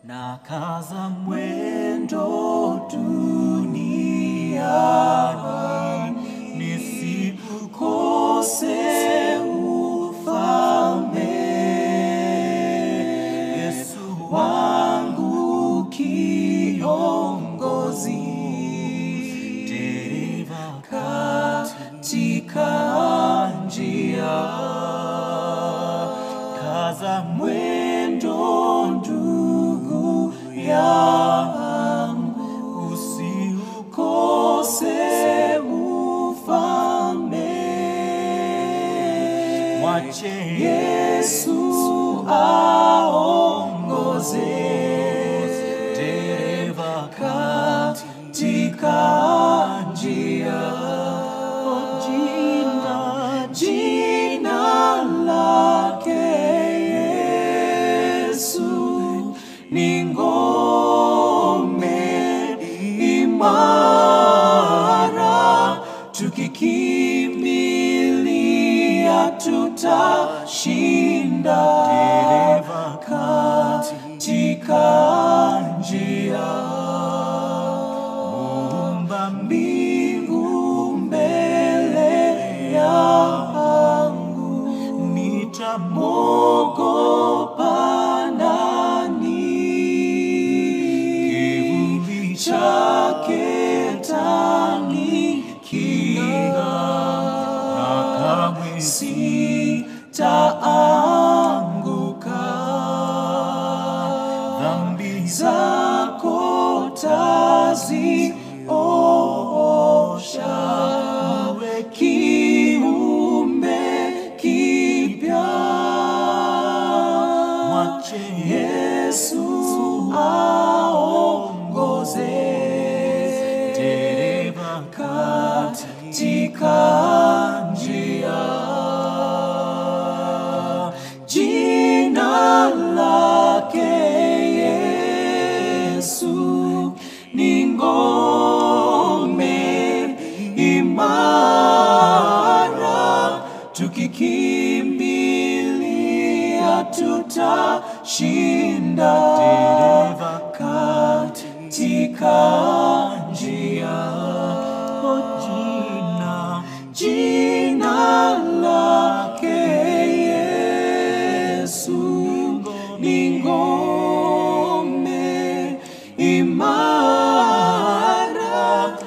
na kaza mwendo duniani nisiukose ufalme. Yesu wangu kiongozi, dereva katika njia, kaza mwendo ndugu yangu, usiukose ufalme. Mwache Yesu aongoze dereva katika njia. Jina, jina lake Yesu ni ngome imara, tukikimbilia tutashinda. Dereva katika njia, muumba mbingu mbele yangu, nitamwogopa nani? Kivuli chake tanikinga, na kamwe sitaanguka. Dhambi zako taziosha, uwe kiumbe kipya. Mwache Yesu aongoze dereva katika njia. Jina lake Yesu ni ngome imara, tukikimbilia tutashinda. Dereva katika njia, oh, jina, jina lake Yesu ni ngome imara,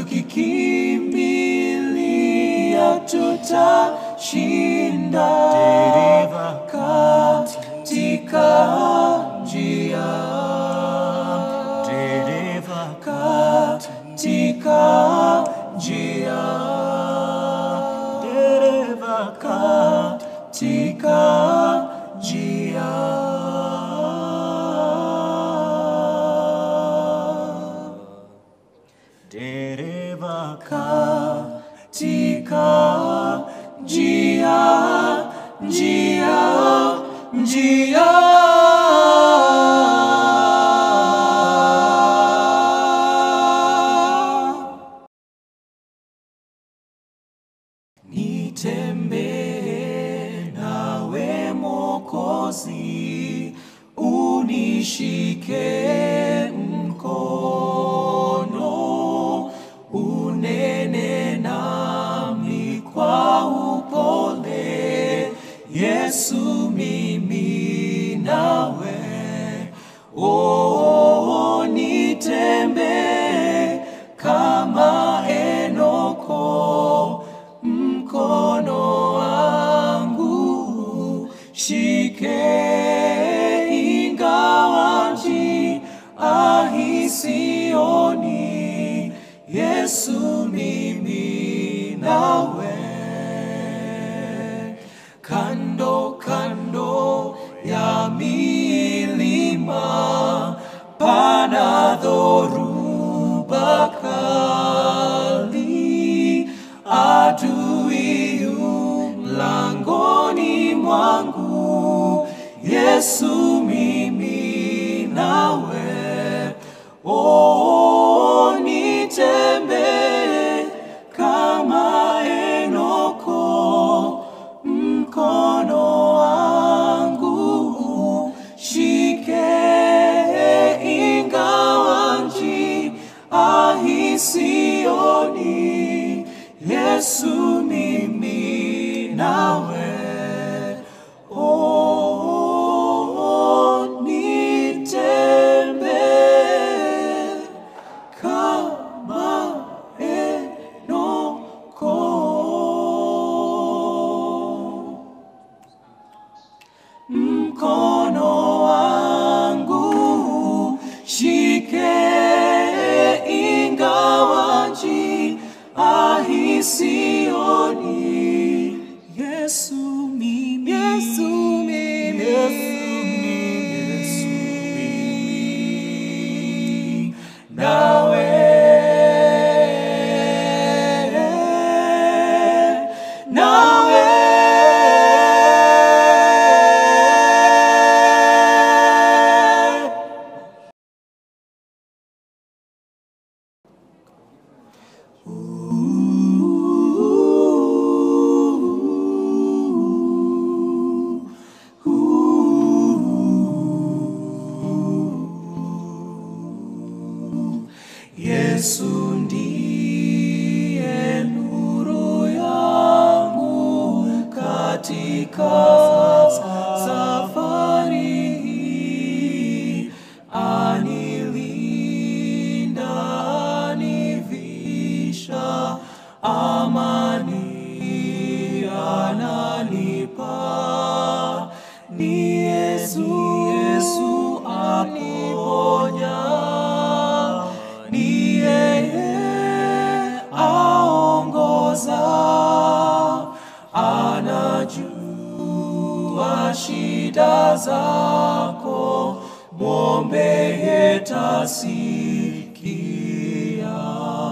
tukikimbilia tutashinda. Dereva katika njia, dereva katika njia, dereva katika njia. Dereva katika njia, njia, njia. Nitembee nawe Mwokozi, unishike mkono, unene nami kwa upole. Yesu, mimi nawe, oh, nitembee kama Enoko mkono wangu shike, ingawa njia hii sioni. Yesu, mimi nawe, kando kando ya milima pana dhoruba kali, adui yu mlangoni mwangu. Yesu, mimi nawe, oh, nitembee kama Enoko mkono wangu shike mkono wangu, shike ingawa njia hisioni. Yesu mimi, Yesu mimi, Yesu mimi, nawe nawe Yesu ndiye nuru yangu katika safari hii, anilinda, anivisha amani, ananipa ni Yesu, Yesu aponya ni yeye aongoza, anajua shida zako, mwombe yetasikia.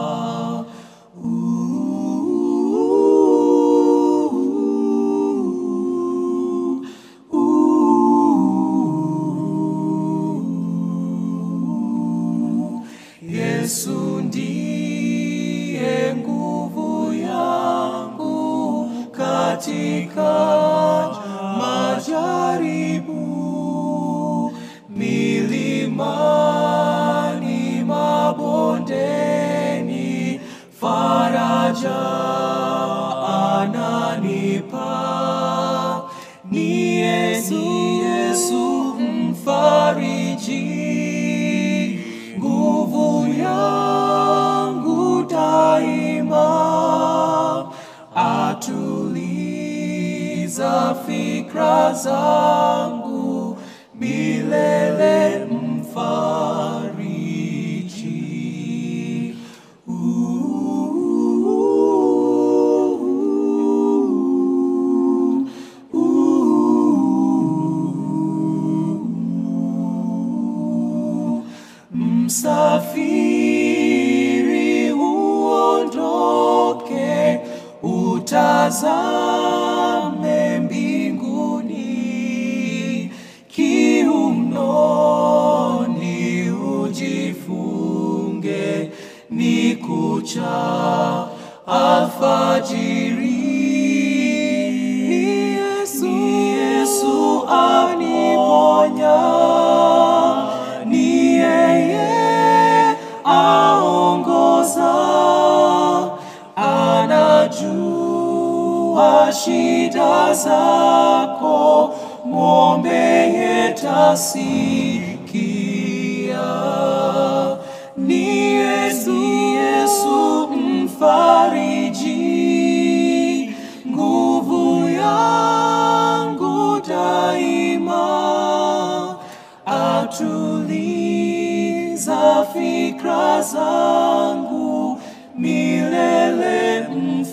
Yesu ndiye nguvu yangu katika majaribu, milimani, mabondeni, faraja ananipa. Ni Yesu, Yesu mfariji nguvu yangu daima, atuliza fikra zangu milele, mfariji. Msafiri uondoke, utazame mbinguni, kiunoni ujifunge, ni kucha alfajiri. Ni Yesu, ni Yesu aniponya, ni yeye aongoza, anajua shida zako, mwombe yetasikia. Ni Yesu, Yesu mfariji, nguvu yangu daima, atuliza fikra zangu milele,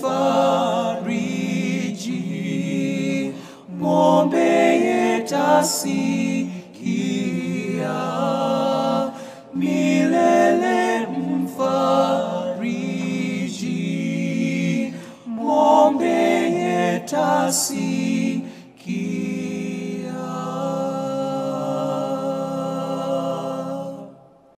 mfariji, mwombe yetasikia milele, mfariji, mwombe yetasikia.